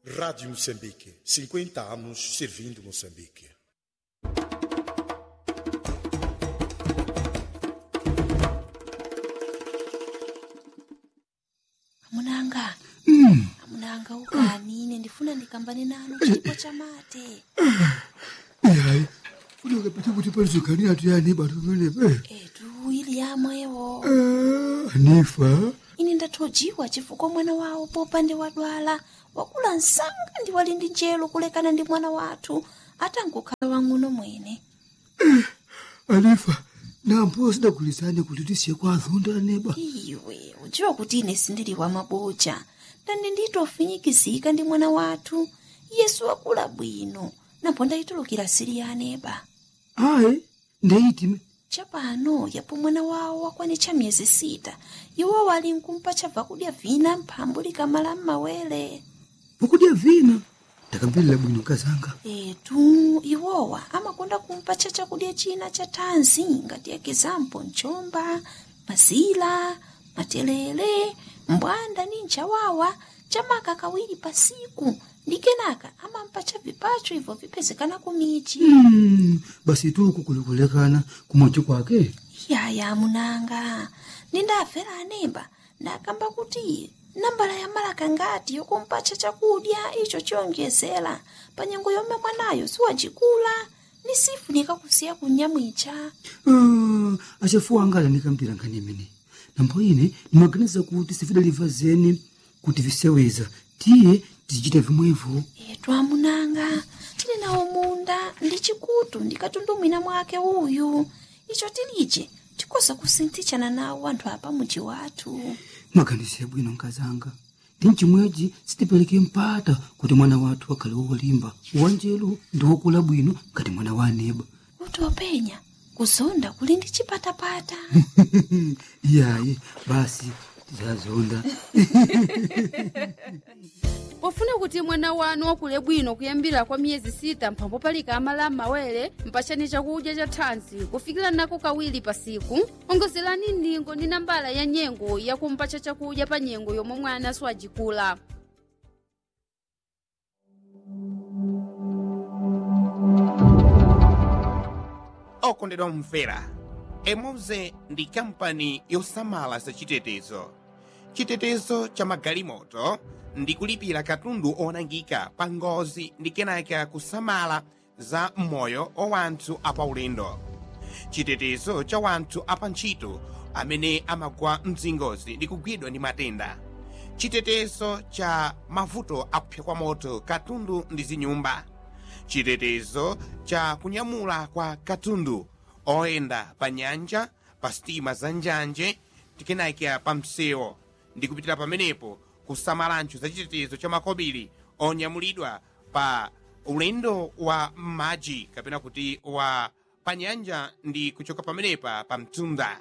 Rádio Moçambique, 50 anos servindo Moçambique. amunanga amunanga ukani ine ndifuna ndikambane nanu chipo cha mate hayi funeka pete kuti palizogani atu yani batu penepe etu ili yamwewo anifa ine ndathojiwa chifukwa mwana wawo popande wadwala wakula msanga ndi wali ndi njelo kulekana ndi mwana wathu atangokhala wang'ono mwene anifa nampo sidagulizane kuti tisiye kwa azonda aneba iwe udziwa kuti ine sindili wa maboja ndani nditofinyikizika ndi mwana wathu yesu wakula bwino napo ndayitulukira siri ya aneba ayi ndeyitime chapano yapo mwana wawo wakwanitcha miyezi sita iwo wali nkumpa chabva kudya vina mphambu likamala m'mawere pokudya vina ndakamverera bwino kazanga etu iwowa amakonda kumpa cha chakudya china cha thanzi ngati ekizampo mchomba mazila matelele mbwanda ni nchawawa chamaka kawiri pasiku ndi kenaka amampa cha vipacho ibvo vipezekana kumichi Mm, basi tuku kulikulekana kumochi kwake yaya munanga nindafera anemba ndakamba kuti nambala ya malaka ngati yokumpacha chakudya icho chiyonjezera pa nyengo yomwe mwanayo siwacikula ni sifunika kusiya kunyamwicha Ah, achafuwa angala ndikambira nkhani imene nambo ine ndimaganiza kuti sifidaliva zeni kuti viseweza tiye tizichita vimwevo etu amunanga tili nawo munda ndi chikutu ndikatundumwina mwake uyu icho tilije tikoza kusinthichana nawo anthu apa muji wathu mwaganize bwino nkazanga ndi mchimwechi sitipereke mpata kuti mwana wathu akhale wolimba wanjelu ndi wokula bwino ngati mwana wa aneba kuti openya kuzonda kuli ndi chipatapata iyayi basi tizazonda pofuna kuti mwana wanu wakule bwino kuyambira kwa miyezi sita mphambo palika amala m'mawere mpachani chakudya cha thanzi kufikira nako kawiri pasiku ongozerani ndingo ndi nambala ya nyengo yakumpacha chakudya pa nyengo yomwe mwana siwajikula okondedwa mumvera emoze ndi kampani yosamala za chitetezo chitetezo cha magalimoto ndi kulipira katundu onangika pa ngozi ndi kenaka kusamala za moyo wa wanthu apaulendo chitetezo cha wanthu apa ntchito amene amagwa mzingozi ndi kugwidwa ndi matenda chitetezo cha mavuto akupsa kwa moto katundu ndi zinyumba chitetezo cha kunyamula kwa katundu oyenda pa nyanja pa sitima za njanje tikenayikira pa msewu ndi kupitira pamenepo kusamalancho za chitetezo cha makobiri onyamulidwa pa ulendo wa m'madzi kapena kuti wa pa nyanja ndi kuchoka pamenepa pa mtunda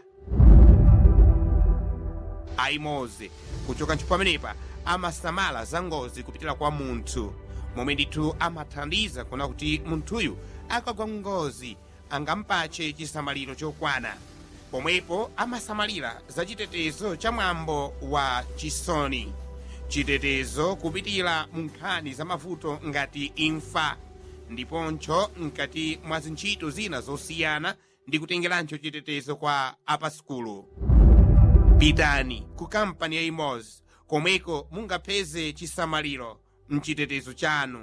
aimoze kuchoka ntchito pamenepa amasamala za ngozi kupitira kwa munthu momwe ndithu amathandiza kuona kuti munthuyu akagwa ngozi angampache chisamaliro chokwana pomwepo amasamalira za chitetezo cha mwambo wa chisoni chitetezo kupitira mu nkhani za mavuto ngati imfa ndiponcho mkati mwa zintchito zina zosiyana ndi kutengerancho chitetezo kwa apaskulu pitani ku kampani ya imozi komweko mungapeze chisamaliro mchitetezo chanu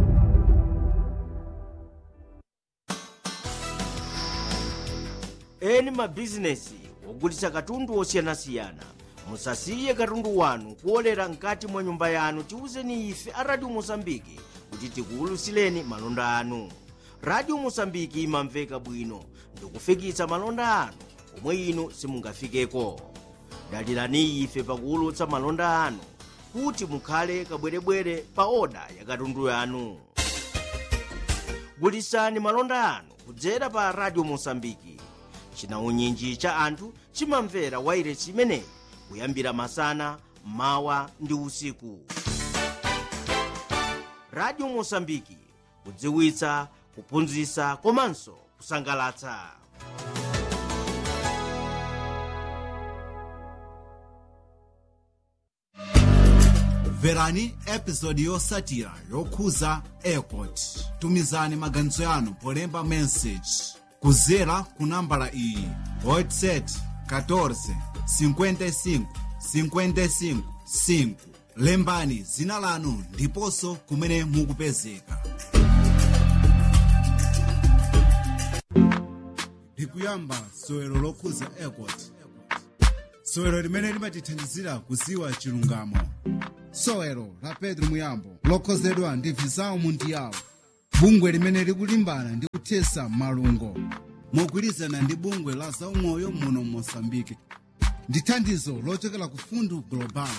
eni mabhizinesi ogulitsa katundu osiyanasiyana musasiye katundu wanu kuolera mkati mwa nyumba yanu tiwuzeni ife a radio mosambiki kuti tikuwulutsireni malonda anu radio mosambiki imamveka bwino ndikufikitsa malonda anu omwe inu simungafikeko dalirani ife pakuwulutsa malonda anu kuti mukhale kabwerebwere pa oda ya katundu yanu gulitsani malonda anu kudzera pa radio mosambiki chinaunyinji cha anthu chimamvera wairesi imeneyi kuyambira masana mawa ndi usiku radio mosambiki kudziwitsa kuphunzitsa komanso kusangalatsa mverani episodi yotsatira yokhuza airport tumizani maganizo yanu polemba message kudzera ku nambala iyi whatsapp 14 55 55 5 lembani dzina lanu ndiponso kumene mukupezeka ndikuyamba sowero lokhuza airport sowero limene limatithandizira kudziwa chilungamo sowero la pedro muyambo lokhozedwa ndi visao mundiyawo bungwe limene likulimbana ndi kuthesa malungo mogwirizana ndi bungwe la zaumoyo muno mosambike ndi thandizo lochokera ku fundu global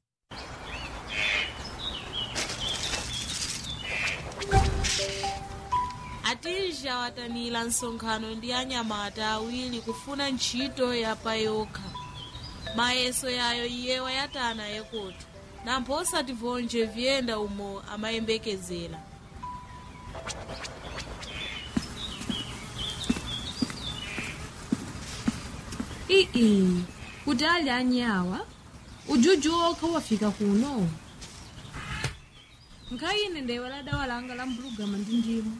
atija watamira msonkhano ndi anyamata awiri kufuna ntchito yapa yokha mayeso yayo iye wayatana yekoto nampho osativonje vyenda umo amayembekezera ii kuti ali anyawa ujuju okha wafika kuno nkhayine ndewe la dawa langa la mbulugama ndi ndimu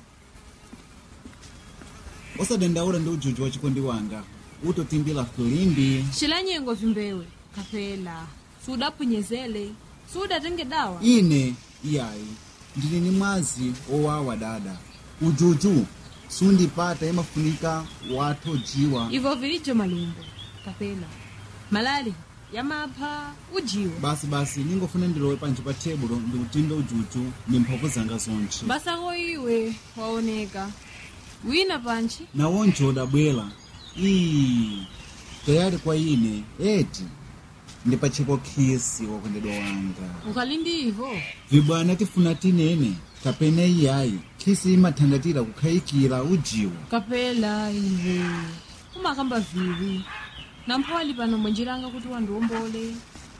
osadandaula ndi ujuju wa chikondi wanga utotimbira filimbi cilanyengo vimbewe kapela sudaphunyezele sudatenge dawa ine iyayi ndili ni mwazi owawa dada ujuju sundipata imafunika watho jiwa ivo vilijo malumbo kapela malali yamapha ujiwa basi basi ningofuna ndilowe panji pa tebulo ndikutimbe ujuju ndi mphamvu zanga zonse basako iwe waoneka wina panchi nawonje udabwera ii tayali kwa ine eti ndi pachipo khisi wakondedwa wanga ukali ndi ivo vibwana tifuna tinene kapena iyayi khisi imathandatira kukhayikira ujiwa kapela iwe umakamba viwi nampho ali pano mwenjiranga kuti wandiwombole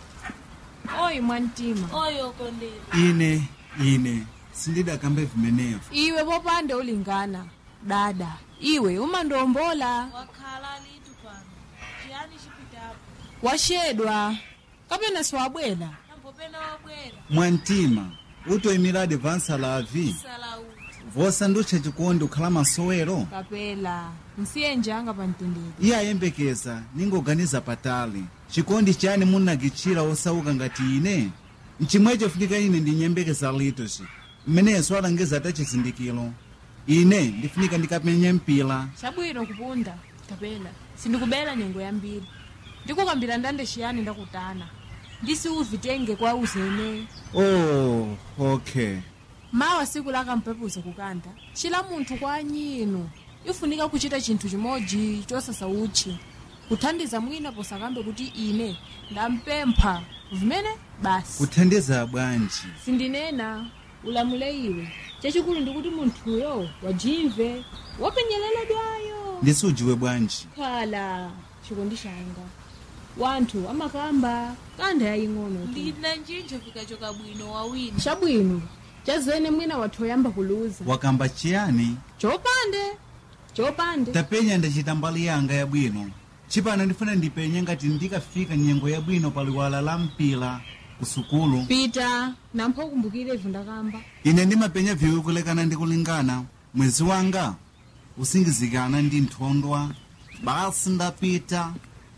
oyi mwantima oyo kondera ine ine sindidakambe vimenevo iwe popande ulingana dada iwe umandiwombola wakhala litu pano chiyani chipitapo washedwa kapena siwabwera nampopena wabwera mwantima utoyimira advansa lavi salauti vosandutcha chikondi ukhala masowero kapela nsiye njanga pamtendere iye ayembekeza ningoganiza patali chikondi chani munakitchira osauka ngati ine mchimwecho funika ine ndinyembekeza litoci mmenenso alangiza ta chizindikiro ine ndifunika ndikapenye mpila chabwino kupunda kapela sindikubela nyengo yambiri ndikukambira ndande chiyani ndakutana ndisiuvitenge kwa uzene oh okay mawa siku lakampepuza kukanda chila munthu kwa anyino ifunika kuchita chinthu chimodzi chosasa utchi kuthandiza mwina posakambe kuti ine ndampempha vimene basi kuthandiza bwanji sindinena ulamule iwe chachikulu ndikuti munthuyo wajimve wapenyereledwayo ndisujiwe bwanji khala chikondi changa wanthu amakamba kanda yaying'ono tu. ndina njinjo fikachoka bwino wawina chabwino chazene mwina wathu oyamba kuluza wakamba chiyani chopande chopande tapenya ndachita mbali yanga yabwino chipano ndifuna ndipenye ngati ndikafika nyengo yabwino pa liwala la mpila ku sukulu pita nampho ukumbukire ivu ndakamba ine ndimapenya viwi kulekana ndi kulingana mwezi wanga usingizikana ndi nthondwa basi ndapita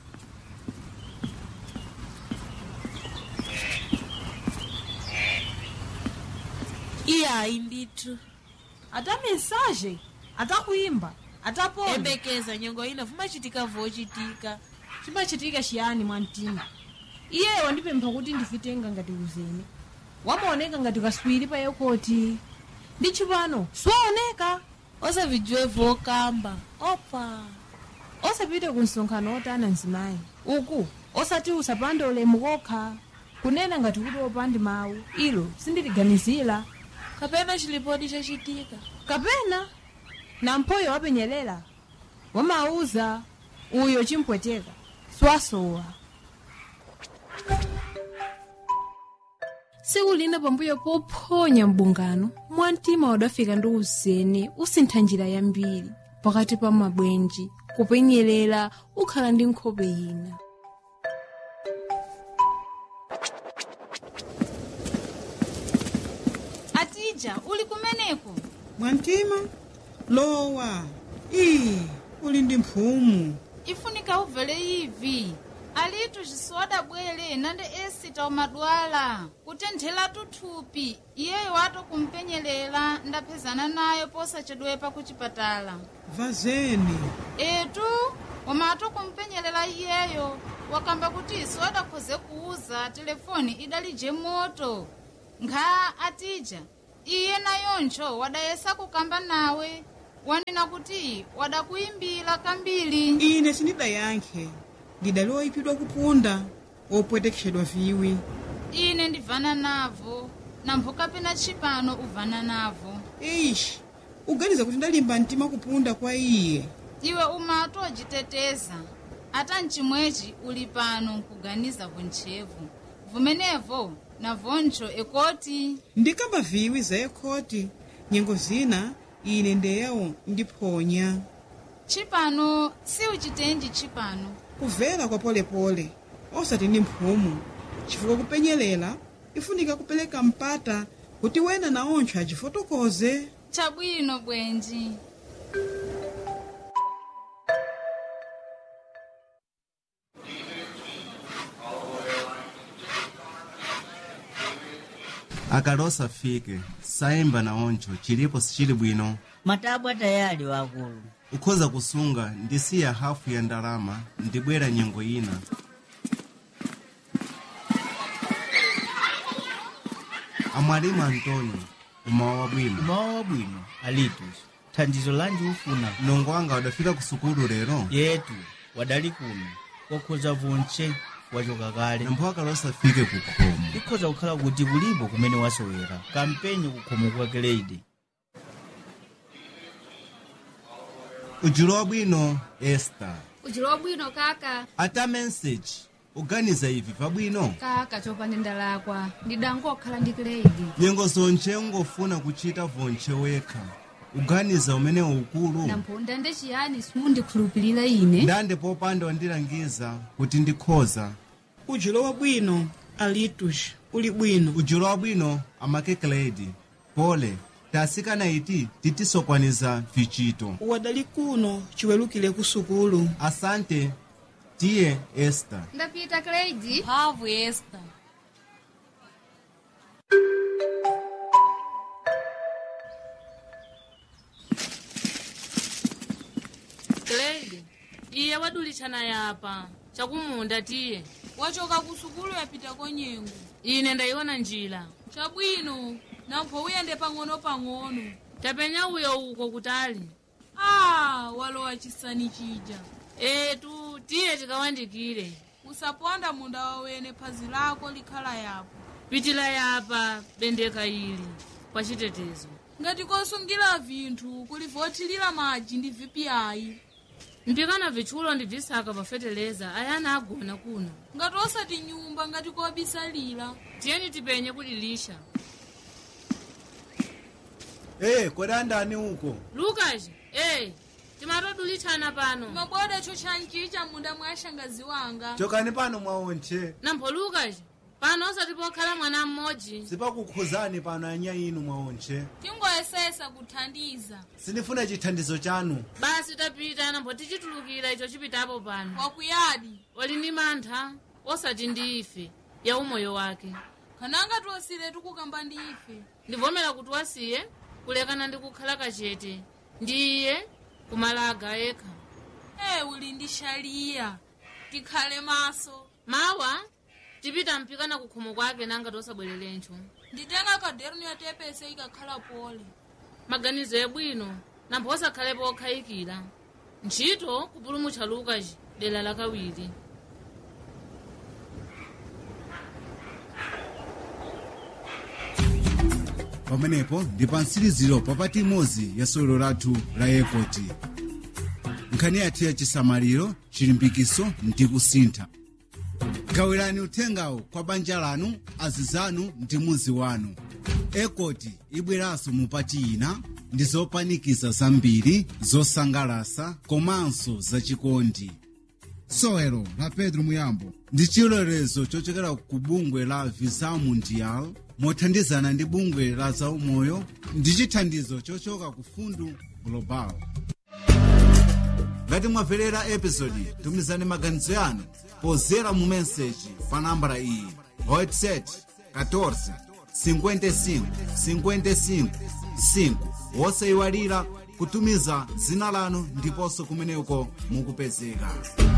iyayi ndithu ata mesaje atakuimba atapona embekeza nyengo ina vumachitika vochitika chimachitika chiyani mwamtima iye wandipempha kuti ndifitenga ngati uzene wamaoneka ngati kaswiri pa yokoti ndi chipano siwaoneka osavijiwe vokamba opa osapite ku msonkhano otana mzimayi uku osati usapande ulemu kokha kunena ngati kuti opandi mawu ilo sindiliganizira kapena chilipodi chachitika kapena namphoyo wapenyelela wamauza uyo chimpweteka swasowa tsiku lina pambuyo pophonya mbungano mwamtima wadafika ndi uzene usintha njira yambiri pakati pa mabwenji kupenyerera ukhala ndi nkhope ina tija uli kumeneko mwantima lowa iyi uli ndi mphumu ifunika ubvele ivi alitu zisoda bwele nande esita umadwala kutenthela tuthupi iyeyo wato kumpenyelela ndaphezana nayo posachedwepa kuchipatala vazeni etu umato kumpenyelela iyeyo wakamba kuti isoda khoze kuuza telefoni idalije moto nkha atija iye nayoncho wadayesa kukamba nawe wanena kuti wadakuyimbira kambiri ine sindidayankhe ndidaliwa ipidwa kupunda opwetekeshedwa viwi ine ndivana navo nampho kapena tshipano uvana navo ishi uganiza kuti ndalimba mtima kupunda kwa iye iwe umato wajiteteza ata mchimwechi uli pano nkuganiza vontchevu vumenevo na voncho ekoti ndikamba viwi za ekhoti nyengo zina ine ndeyawo ndiphonya tshipano si uchitenji tshipano kuvela kwa polepole osati ndi mphumu chifukwa kupenyelela ifunika kupereka mpata kuti wena naoncho achifotokoze chabwino bwenji akale osafike sayimba naoncho chilipo sichili bwino matabwa tayali wakulu ukhoza kusunga ndisiya hafu ya ndalama ndibwera nyengo ina amwalimu antônio umawa wabwino umawa wabwino alitus thandizo lanji ufuna nongo wanga wadafika ku sukulu lero yetu wadali kuno wakhoza vonche wachoka kale nampho akale osafike ku khomo ikhoza kukhala kuti kulipo kumene wasowera kampenye kukhomo kwa grade ujulo wabwino esta ujulo wabwino kaka ata message uganiza ivi pabwino kaka chopanda ndalakwa ndidangokhala ndi grade nyengo zonche ungofuna kuchita vonche wekha uganiza umene ukulu nampho ndande chiyani simundikhulupirira ine ndande popanda wandilangiza kuti ndikhoza ujulo wabwino alitus uli bwino ujulo wabwino amakekeledi pole tasikana iti titisokwaniza vichito wadali kuno chiwelukire ku sukulu asante tiye esta ndapita grade mphamvu esta grade iye wadulitshana yapa chakumunda tiye wachoka ku sukulu yapita konyengo ine ndayiona njira chabwino nampho uyende pang'ono-pang'ono tapenya uyo uko kutali ah walowa chisani chija etu tiye tikawandikire usaponda munda wawene phazi lako likhala yapo pitila yapa bendeka ili kwa chitetezo ngati kosungira vinthu kulivotilira madzi ndi vpiayi mpikana vitchulo ndi visaka pafeteleza ayana agona kuno ngati osati nyumba ngati kobisalira tiyeni tipenye kudilisha hey, kodandani uko lukas hey, timatodulitshana pano maboda chochanchicha munda mwa shangazi wanga chokani pano mwaonche nampho lukas pano osati pokhala mwana mmodzi sipakukhuzani pano anya inu mwaonche tingoyesesa kuthandiza sindifuna chithandizo chanu basi tapita nampho tichitulukira icho chipitapo pano wakuyadi wali ndi mantha osati ndi ife ya umoyo wake kananga tiwasire tikukamba ndi ife ndivomera kuti wasiye kulekana ndi kukhala kachete ndiye kumalaga yekha e uli ndi shaliya tikhale maso mawa tipita mpikana kukhomo kwake nanga tosabwererencho nditenga kaderuni yatepese ikakhala pole maganizo yabwino nampho osakhalepo okhayikira ntchito kupulumutcha lukas dera lakawiri pamenepo ndi pa mtsiriziro papati imodzi ya sewero lathu la ekoti nkhani yathu ya chisamaliro chilimbikiso ndi kusintha gawirani uthengawo kwa banja lanu azizanu ndi muzi wanu ekoti ibweranso mupati ina ndi zopanikiza zambiri zosangalasa komanso zachikondi sewero la pedro muyambo ndi chilolezo chochokera ku bungwe la visa mundial mothandizana ndi bungwe la zaumoyo ndi chithandizo chochoka ku fundu global ngati mwamverera episodi tumizani maganizo yanu pozera mu meseji pa nambala iyi whatsapp 14 55 55 5 wosayiwalira kutumiza dzina lanu ndiponso kumeneko mukupezeka